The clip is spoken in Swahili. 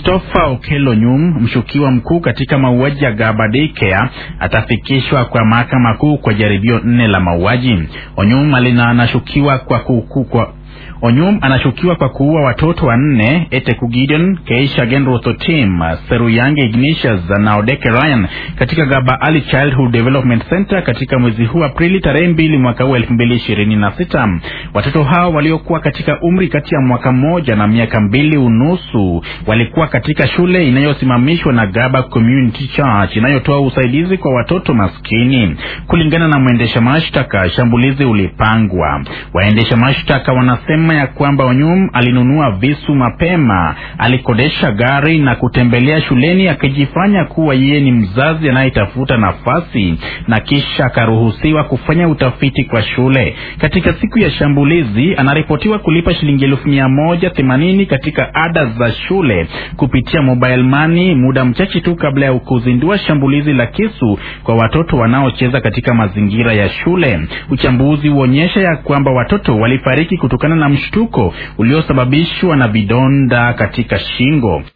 Christopher Okello Nyum, mshukiwa mkuu katika mauaji ya Gaba Daycare, atafikishwa kwa mahakama kuu kwa jaribio nne la mauaji. Onyum anashukiwa kwa kuku kwa Onyum anashukiwa kwa kuua watoto wanne Eteku Gideon, Keisha Genroth Otim, Seruyange Ignatius na Odeke Ryan katika Gaba Early Childhood Development Center katika mwezi huu Aprili tarehe mbili mwaka huu elfu mbili ishirini na sita. Watoto hao waliokuwa katika umri kati ya mwaka mmoja na miaka mbili unusu walikuwa katika shule inayosimamishwa na Gaba Community Church inayotoa usaidizi kwa watoto maskini. Kulingana na mwendesha mashtaka, shambulizi ulipangwa. Waendesha mashtaka wanasema ya kwamba Onyum alinunua visu mapema, alikodesha gari na kutembelea shuleni akijifanya kuwa yeye ni mzazi anayetafuta nafasi na kisha akaruhusiwa kufanya utafiti kwa shule. Katika siku ya shambulizi anaripotiwa kulipa shilingi elfu mia moja themanini katika ada za shule kupitia mobile money muda mchache tu kabla ya kuzindua shambulizi la kisu kwa watoto wanaocheza katika mazingira ya shule. Uchambuzi huonyesha ya kwamba watoto walifariki kutokana na mshtuko uliosababishwa na vidonda katika shingo.